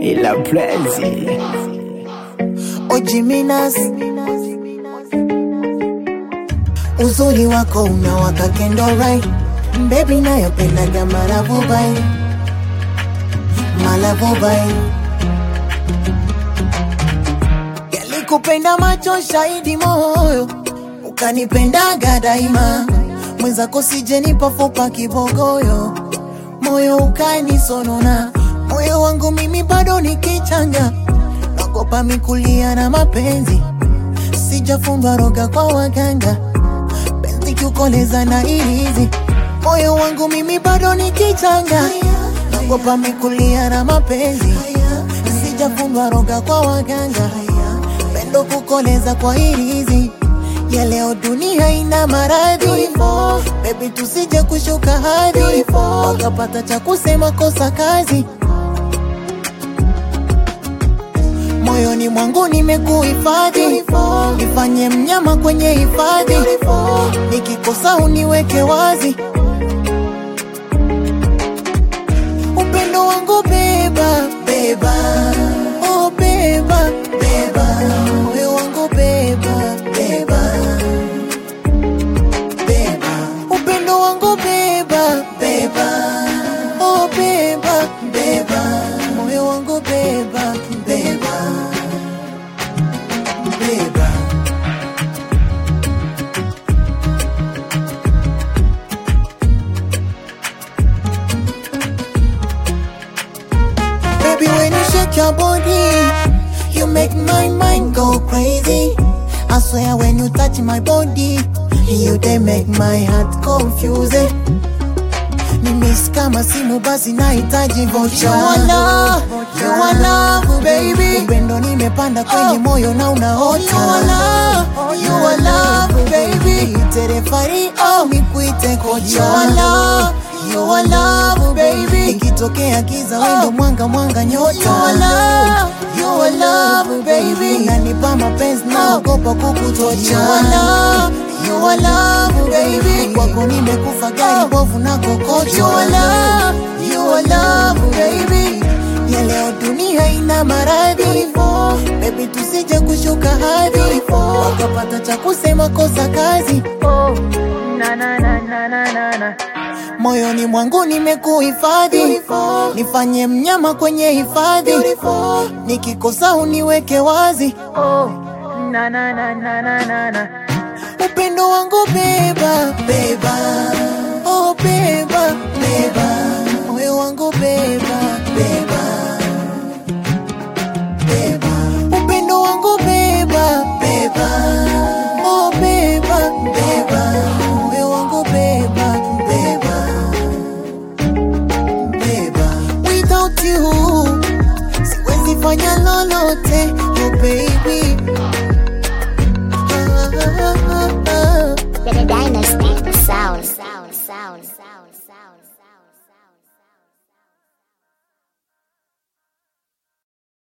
ila Prezi Ojiminas, uzuri wako unawaka kendo right, baby nayopendaga malavubai malavubai, yalikupenda macho shahidi moyo, ukanipendaga daima, mwenzako sijenipa fupa kibogoyo, moyo ukanisonona, moyo wangu mimi bado nikichanga naogopa mikulia na mapenzi, sijafundwa roga kwa waganga, penzi kiukoleza na ilizi, moyo wangu mimi bado nikichanga, naogopa mikulia na mapenzi, sijafundwa roga kwa waganga, pendo kukoleza kwa ilizi ya leo dunia ina maradhi, baby tusije kushuka hadhi, wakapata cha kusema kosa kazi moyoni mwangu nimekuhifadhi, nifanye mnyama kwenye hifadhi, nikikosa uniweke wazi. Upendo wangu beba beba, oh beba beba, moyo wangu beba beba beba, upendo wangu beba beba, oh beba beba, moyo wangu beba beba beba. Baby, when you shake your body, you make my mind go crazy. I swear when you touch my body, you they make my heart confused. Nimis kama simu basi nahitaji vocha. You are love, you are love, baby. Upendo nimepanda kwenye moyo na unaota. You are love, you are love, baby. Ite refari au nikuite kocha. You are love, you are love, baby. Ikitokea giza wendo mwanga mwanga nyota. You are love, you are love, baby. Unanipa mapenzi naogopa kukutocha. You are love, you are love, baby. Kwako nimekufa gari bovu na kokocha. You are love, you are love, baby. Ya leo dunia ina maradhi, baby tusije kushuka hadhi, wakapata cha kusema kosa kazi. Moyoni mwangu nimekuhifadhi, nifanye mnyama kwenye hifadhi, nikikosa uniweke wazi. Upendo wangu beba beba, oh beba beba, moyo wangu beba beba beba, upendo wangu beba beba, oh beba beba, moyo wangu beba beba beba. Without you siwezi fanya lolote, oh baby. Ah, ah, ah, ah. The Dynasty Sound. Sound. Sound. Sound.